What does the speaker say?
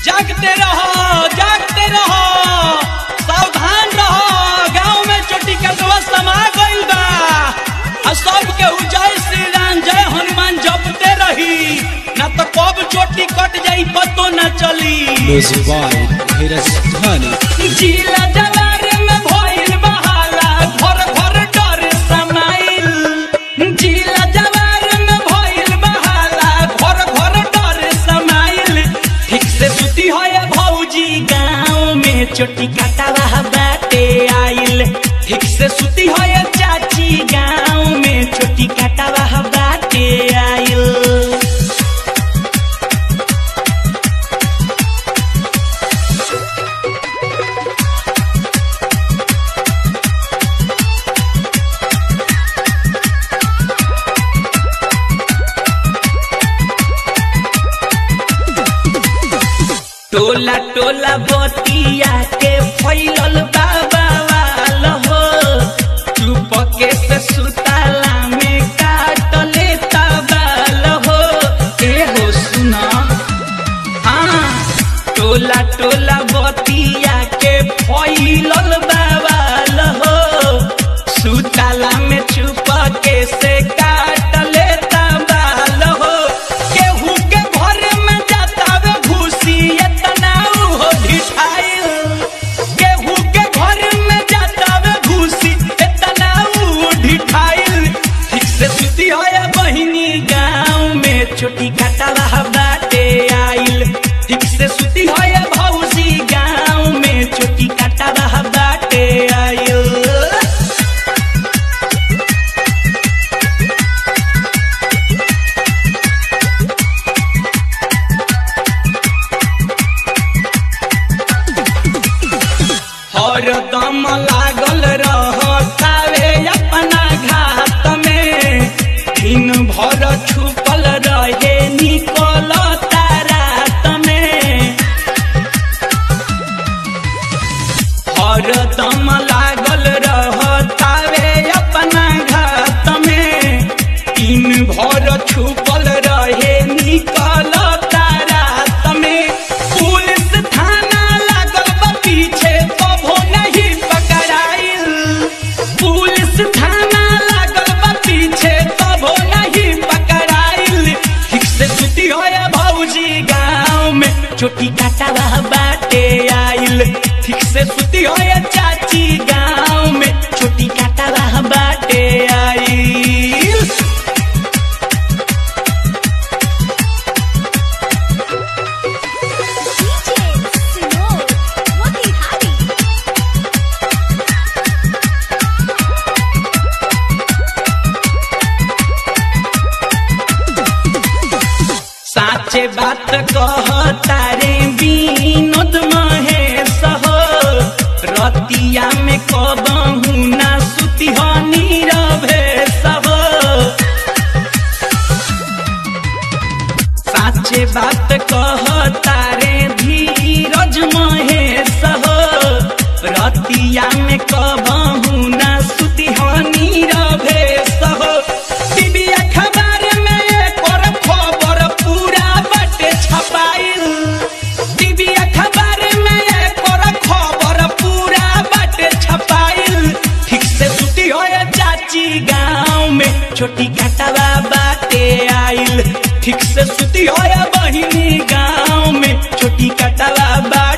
जागते रहो जागते रहो सावधान रहो गांव में चोटी कटवा समा गइल बा आ सब के जय श्री राम जय हनुमान जपते रही ना तो कब चोटी कट जाई पतो न चली Music by Dheeraj Dhani. जिला जवार में भइल बहाला घर घर डर समाइल जिला जवार में भइल बहाला घर घर डर समाइल ठीक से सुती है भौजी गाँव में चोटी काटा बाटे आइल ठीक से सुती है चाची गाँव में चोटी काटा बाटे आइल टोला टोला बतिया के फैलल बाबा वाल हो चुपके से सुताला में काटले तबाल हो ए हो सुना हाँ टोला टोला बतिया के फैलल बाबाल हो सुताला में चुपके से काटले तबाल हो केहू के घर में जातावे घुसी एतना हो ढिठाइल केहू के घर में जातावे घुसी एतना हो ढिठाइल ठीक से सुती है बहिनी गाँव में छोटी काटा बाटे आइल ठीक से सुती है भौजी गाँव में छोटी काटा बाटे आइल हरदम लागल रहतावे अपना घात में दिन भर छुपल रहे निकल रात में हरदम लागल रहतावे अपना घात में दिन भर छुपल रहे निकल रात में पुलिस थाना लागल बा पीछे कभो नहीं पकड़ाइल पुलिस थाना लागल बा पीछे कभो नहीं पकड़ाइल ठीक से सुती है भौजी गाँव में छोटी काटा बाटे आइल ठीक से सुती है चाची गाँव में छोटी काटा बाटे आइल DJ Sinor, Motihari. साचे बात कहता रे विनोद महेश हो रतिया में कबहू ना सुती हो नीरवेश हो साचे बात कहता रे धीरज महेश हो रतिया में कबहू ना सुती हो नीरवेश हो टीवी अखबार में एकर खबर पूरा बटे छपाइल टीवी अखबार में एकर खबर पूरा बटे छपाइल ठीक से सुती हो चाची गाँव में छोटी काटवा बाटे आइल ठीक से सुती हो बहिनी गाँव में छोटी काटवा बा